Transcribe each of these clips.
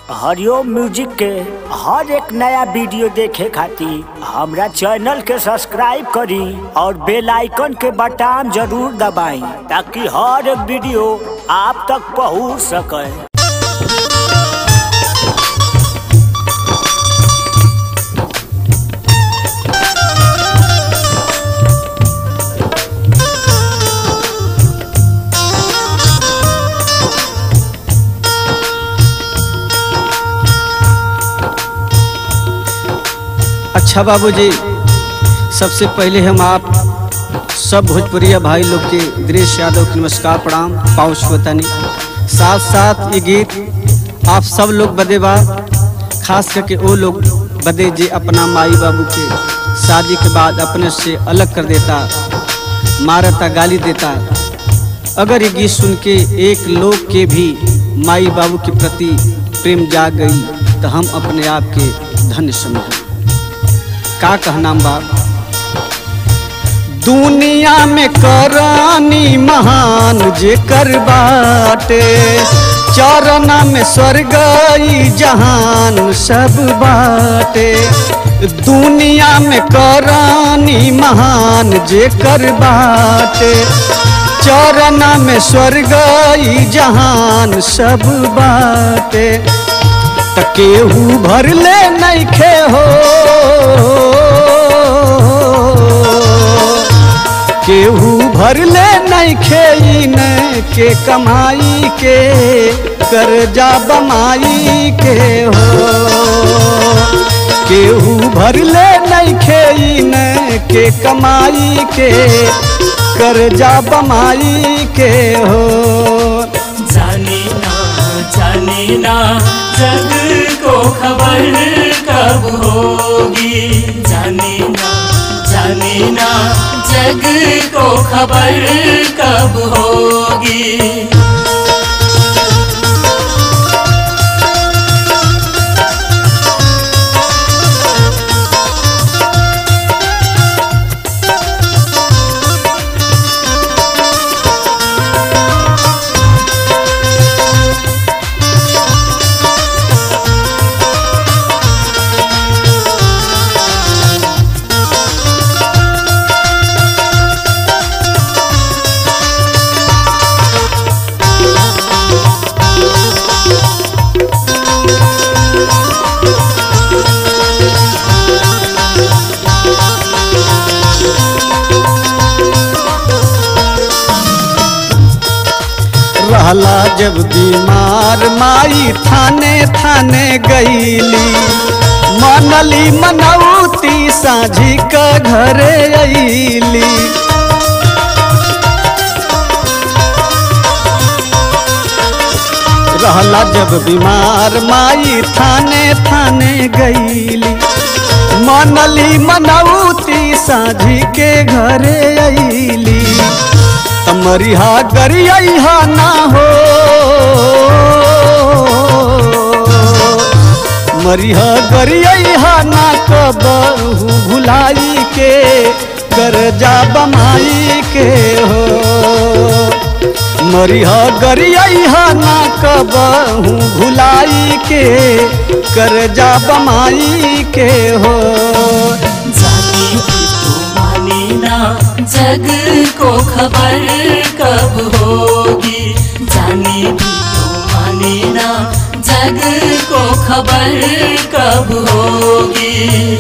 हरिओम music के हर एक नया वीडियो देखे खातिर हमरा चैनल के सब्सक्राइब करी और बेल आइकन के बटन जरूर दबाई ताकि हर एक वीडियो आप तक पहुंच सके अच्छा बाबूजी सबसे पहले हम आप सब भोजपुरिया भाई लोग के दिनेश यादव के नमस्कार प्रणाम पाउच बतानी साथ साथ ये गीत आप सब लोग बदे बा खास करके वो लोग बदे जे अपना माई बाबू के शादी के बाद अपने से अलग कर देता मारता गाली देता अगर ये गीत सुन के एक लोग के भी माई बाबू के प्रति प्रेम जाग गई तो हम अपने आप के धन्य समझें का कहना बाप दुनिया में करानी महान जे कर बाटे चरना में स्वर्ग ई जहान सब बाटे दुनिया में करानी महान जे कर बाटे चरना में स्वर्ग ई जहान सब बाटे त केहू भरले नइखे हो केहू भरले नइखे इन के कमाई के कर्जा बमाई के हो केहू भरले नइखे इन के कमाई के कर्जा बमाई के हो जाने ना जाने ना जग को खबर कब होगी जाने ना जाने ना जग को खबर कब होगी रहला जब बीमार माई थाने थाने गईली मनली मनौती साझी का घरे अईली रहला जब बीमार माई थाने थाने गईली मनली मनौती साझी के घरे अईली तमरिहा गरिया ना हो मरिहा गरिया ना कबहू भुलाई के कर्जा बमाई के हो मरिहा गरिया ना कबहू भुलाई के कर्जा बमाई के हो जाने की तू माने ना जग को खबर कब होगी जाने की तू माने ना जग को खबर कब होगी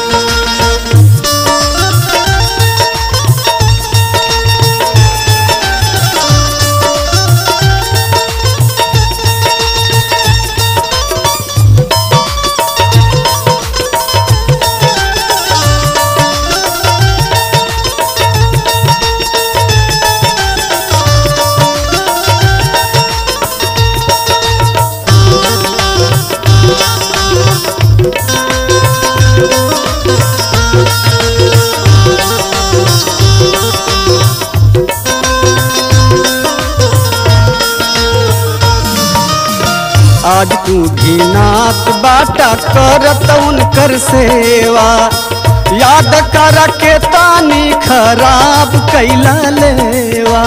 आज तू घीनात बाटा करत उनकर सेवा याद कर के तानी खराब कैला लेवा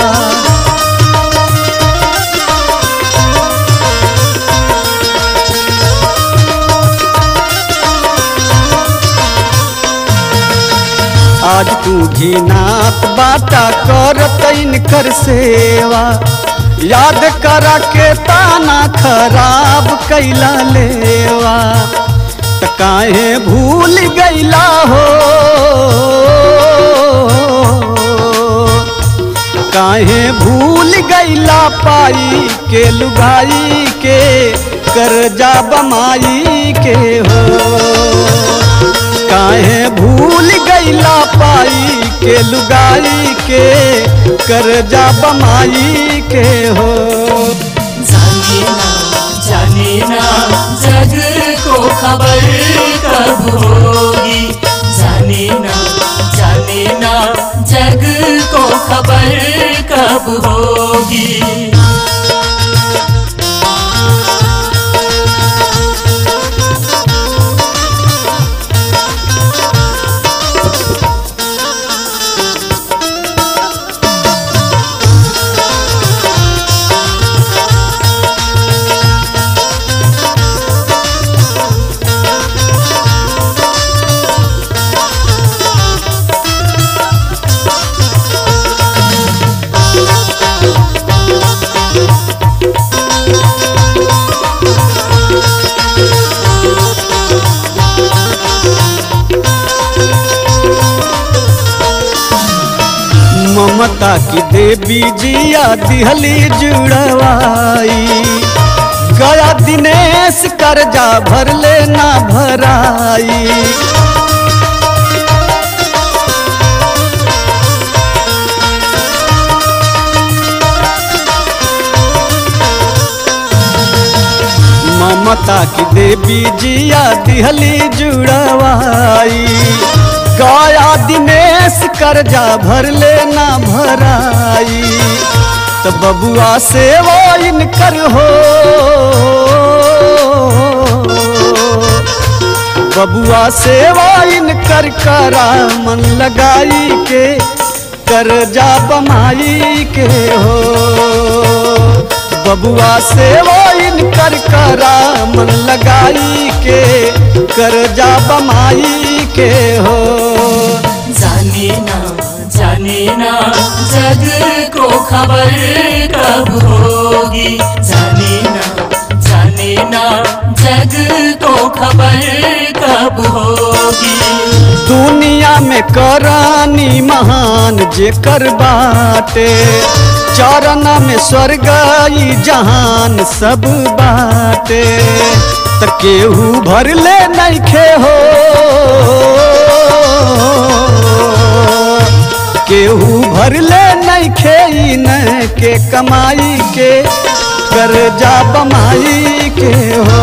आज तू घिनात बाटा करत इनकर सेवा याद करा के ताना खराब कैला लेवा त काहे भूल गैला हो काहे भूल गैला पाई के लुगाई के करजा बमाई के हो काहे भूल गैला पाई के लुगाई के करजा बमाई के हो जाने ना जाने ना जग को खबर कब होगी जाने ना जाने ना जग को खबर कब होगी ममता की देवी जिया दिहली जुड़वाई गया दिनेश कर्जा भर लेना भराई ममता की देवी जिया दिहली जुड़वाई गया दिनेश कर्जा भर लेना भराई तो बबुआ से वो इनकर हो बबुआ से वो इनकर करा मन लगाई के कर्जा बमाई के हो बबुआ से वो इनकर करा मन लगाई के कर्जा बमाई के हो जाने ना जाने ना जग को खबर कब होगी जाने ना जाने ना जग को खबर कब होगी दुनिया में करानी महान जेकर बाटे चरण में स्वर्ग ई जहान सब बाटे त केहू भर ले नइखे हो केहू भर ले नइखे इन के कमाई के कर्जा बमाई के हो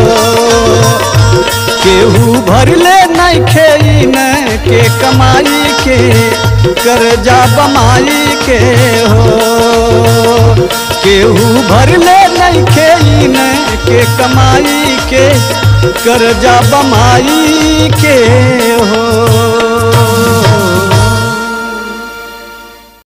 केहू भर ले नइखे इन के कमाई के कर्जा बमाई के हो केहू भर ले नइखे इन के कमाई के कर्जा बमाई के हो